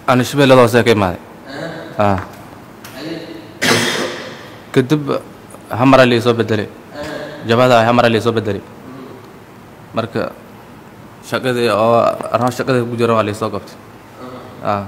أنا shabeellada hoose ka imaaday ah kadib hamara la soo bedelay jabada hamara la soo bedelay marka shaqadii oo arrin shaqadii ku jira waa la soo qabtay ah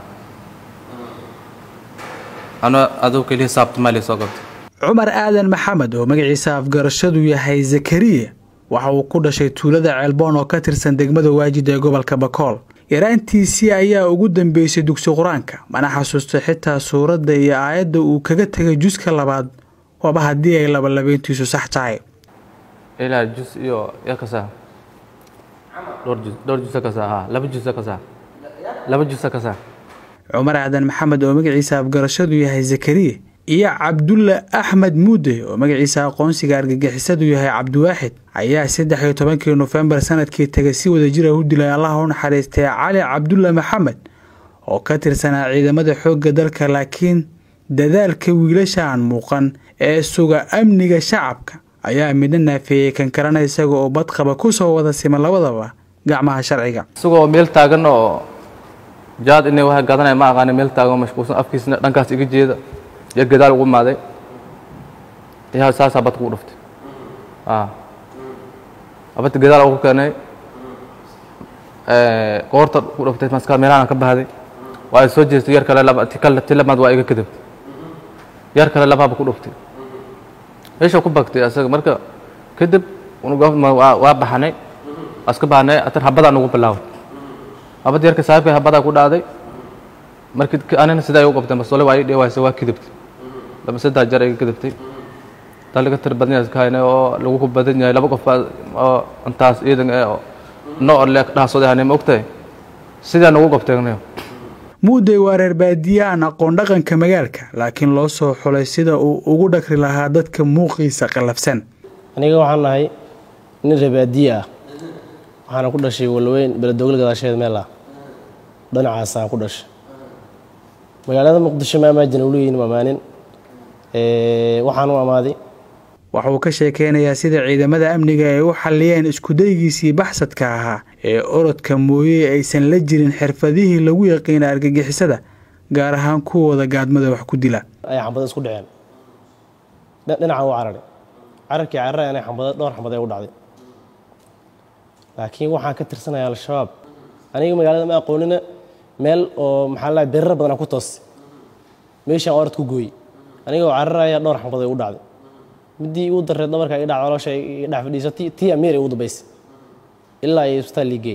ana adoo kaliya saabtama la soo qabtay cumar aadan maxamed oo magaciisa afgarashadu yahay zakariya waxa uu ku dhashay tuulada ceelboon oo ka tirsan degmada waajid ee gobolka bakool yaraantiisii ayaa ugu dambeysay dugsi qur-aanka mana xasuusta xitaa suuradda iyo aayadda uu kaga tegay juska labaad waaba haddii ay labalabeyntiisu sax tahay ilaa jus iyo ya kasaa dhowr jus dhowr jusa kasaa ha laba jusa kasaa laba jusa kasaa cumar aadan maxamed oo magaciisa afgarashadu yahay zakariya iyo cabdulla axmed muude oo magaciisa aqoonsiga argagixisadu yahay cabdiwaaxid ayaa saddex iyo tobankii nofembar sanadkii tegay si wadajira u dilay allaha u naxariistay cali cabdulla maxamed oo ka tirsanaa ciidamada xoogga dalka laakiin dadaalka wiilasha aan muuqan ee suga amniga shacabka ayaa midna naafeeyey kan kalena isaga oo badqaba ku soo wada sima labadaba gacmaha sharciga isagoo meel taagan oo jaad inay wax gadanaya ma aqaani meel taagan oo mashquulsan afkiisna dhankaas iga jeeda iyo gadaal ugu imaaday yaa saasaa badka u dhuftay ah abadta gadaal ugu keenay qoorta ku dhuftay maska meelahan ka bahday waa ay soo jeestay yar kale laba ti kale ti lamaad waa iga kadabtay yar kale labaaba ku dhuftay meesha ku bagtay asaga marka kadib waa baxanay aska bahnay atan habadaa nagu bilaaway habad yarka saaxiibka habadaa ku dhacday markii anina sidaa u qabtay masole waa ii dheewaaysa waa kadibtay laba saddex jeer iga kadibtay taa laga tir badan yahay iskahaynay oo lagu ku badan yahay laba qof oo intaas ciidan ee noo le dhaasooday hanay ma ogtahay sidaa nagu qabtay muudey waa reer baadiye aan aqoon dhaqanka magaalka laakiin loo soo xulay sida uu ugu dhakri lahaa dadka muuqiisa qallafsan aniga waxaan nahay nin reer baadiye ah waxaana ku dhashay walweyn beledogol gadaasheeda meel ah dhinacaasaan ku dhashay magaalada muqdisho ma amaajina uleeyihin mamaanin waxaan u amaaday waxa uu ka sheekeynayaa sida ciidamada amniga ay u xalliyeen iskudaygiisii baxsadka ahaa ee orodka mooye aysan la jirin xirfadihii lagu yaqiina argagixisada gaar ahaan kuwooda gaadmada wax ku dila ay xambado isku dhaceen dhinaca u cararay cararkii carara inay xambado dhowr xambad ay u dhacday laakiin waxaan ka tirsanaya al-shabaab aniga magaalada ma aqoonina meel oo maxaa la bererar badan ku toos meeshaan orod ku gooyey aniga oo cararaya dhowr xambad ay u dhacday midii igu dareed dhabarka i dhac caloosha i dhex fadhiisatay tii amiir ay ugu dambaysay ilaa ay isbitaal liigeey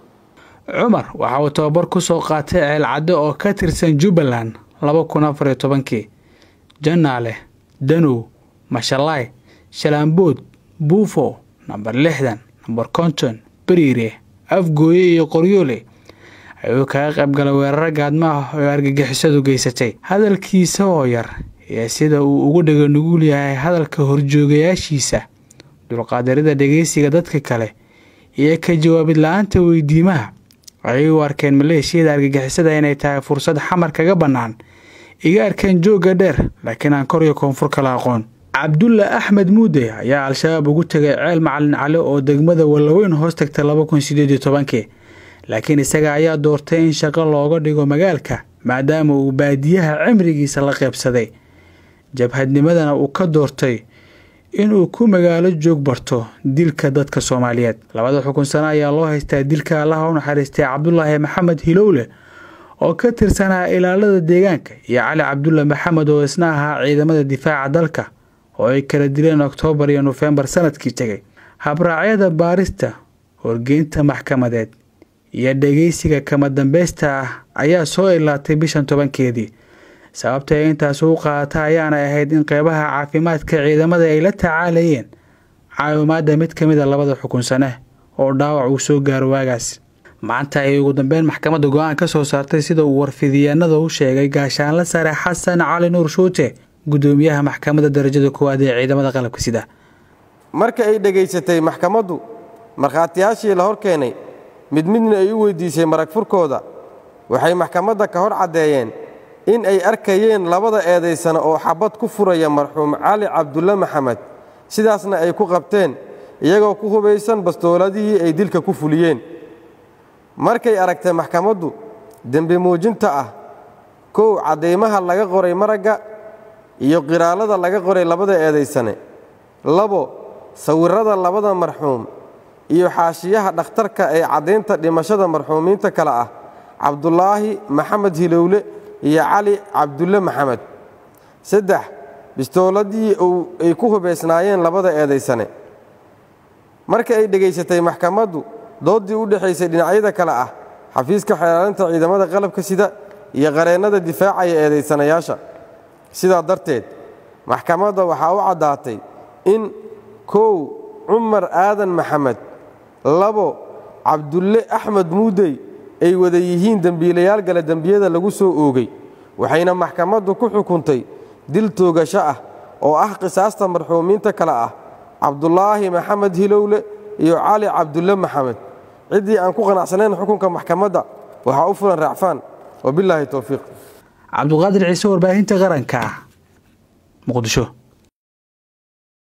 cumar waxa uu tababar ku soo qaatay ceelcadde oo ka tirsan jubbaland laba kun afar iyo tobankii janaale danow mashalaay shalaambood buufo namber lixdan namber konton beriire afgooye iyo qoryoole ayuu kaga qayb galay weeraro gaadmo ah oo argagixisadu geysatay hadalkiisa oo yar iyo sida uu ugu dhega nugul yahay hadalka horjoogayaashiisa dulqaadarida dhegeysiga dadka kale iyo ka jawaabid la-aanta weydiimaha ayay u arkeen maleeshiyada argagixisada inay tahay fursad xamar kaga bannaan iga arkeen joogga dheer laakiin aan kor iyo koonfur kala aqoon cabdulla axmed muude ayaa al-shabaab ugu tegay ceel macalin cali oo degmada wallaweyn hoos tagta laba kun sideed iyo tobankii laakiin isaga ayaa doortay in shaqo looga dhigo magaalka maadaama uu baadiyaha cimrigiisa la qeybsaday jabhadnimadana uu ka doortay inuu ku magaalo joog barto dilka dadka soomaaliyeed labada xukun sano ayaa loo haystaa dilka allaha u naxariistay cabdulaahi maxamed hilowle oo ka tirsanaa ilaalada deegaanka iyo cali cabdulla maxamed oo isna ahaa ciidamada difaaca dalka oo ay kala dileen oktoobar iyo nofembar sanadkii tegay habraacyada baarista horgeynta maxkamadeed iyo dhegeysiga kama dambeysta ah ayaa soo ilaatay bishan tobankeedii sababta ay intaas u qaadata ayaana ahayd in qeybaha caafimaadka ciidamada ay la tacaalayeen caawimaadda mid ka mid a labada xukun sane oo dhaawac uu soo gaaro waagaas maanta ayay ugu dambeyn maxkamadda go-aan ka soo saartay sida uu warfidiyaanada u sheegay gaashaanla sare xasan cali nuur shuute gudoomiyaha maxkamadda darajada koowaad ee ciidamada qalabka sida marka ay dhegaysatay maxkamaddu markhaatiyaashii la hor keenay mid midna ay u weyddiisay marag furkooda waxay maxkamadda ka hor caddeeyeen in ay arkayeen labada eedaysana oo xabad ku furaya marxuum cali cabdulle maxamed sidaasna ay ku qabteen iyagoo ku hubaysan bastooladihii ay dilka ku fuliyeen markay aragtay maxkamaddu dembi muujinta ah kow caddaymaha laga qoray maragga iyo qiraalada laga qoray labada eedaysane labo sawirrada labada marxuum iyo xaashiyaha dhakhtarka ee caddaynta dhimashada marxuumiinta kale ah cabdulaahi maxamed hilowle iyo cali cabdulle maxamed saddex bistooladii ay ku hubaysnaayeen labada eedaysane marka ay dhegaysatay maxkamaddu dooddii u dhexaysay dhinacyada kale ah xafiiska xeelaalinta ciidamada qalabka sida iyo qareennada difaacaya eedaysanayaasha sidaa darteed maxkamadda waxaa u caddaatay in kow cumar aadan maxamed labo cabdulle axmed muudey ay wada yihiin dembiilayaal gale dembiyada lagu soo oogay waxayna maxkamaddu ku xukuntay dil toogasho ah oo ah qisaasta marxuumiinta kale ah cabdulaahi maxamed hilowle iyo cali cabdulle maxamed ciddii aan ku qanacsanayn xukunka maxkamadda waxaa u fulan raacfaan wabilaahi towfiiq cabduqaadir ciise warbaahinta qaranka muqdisho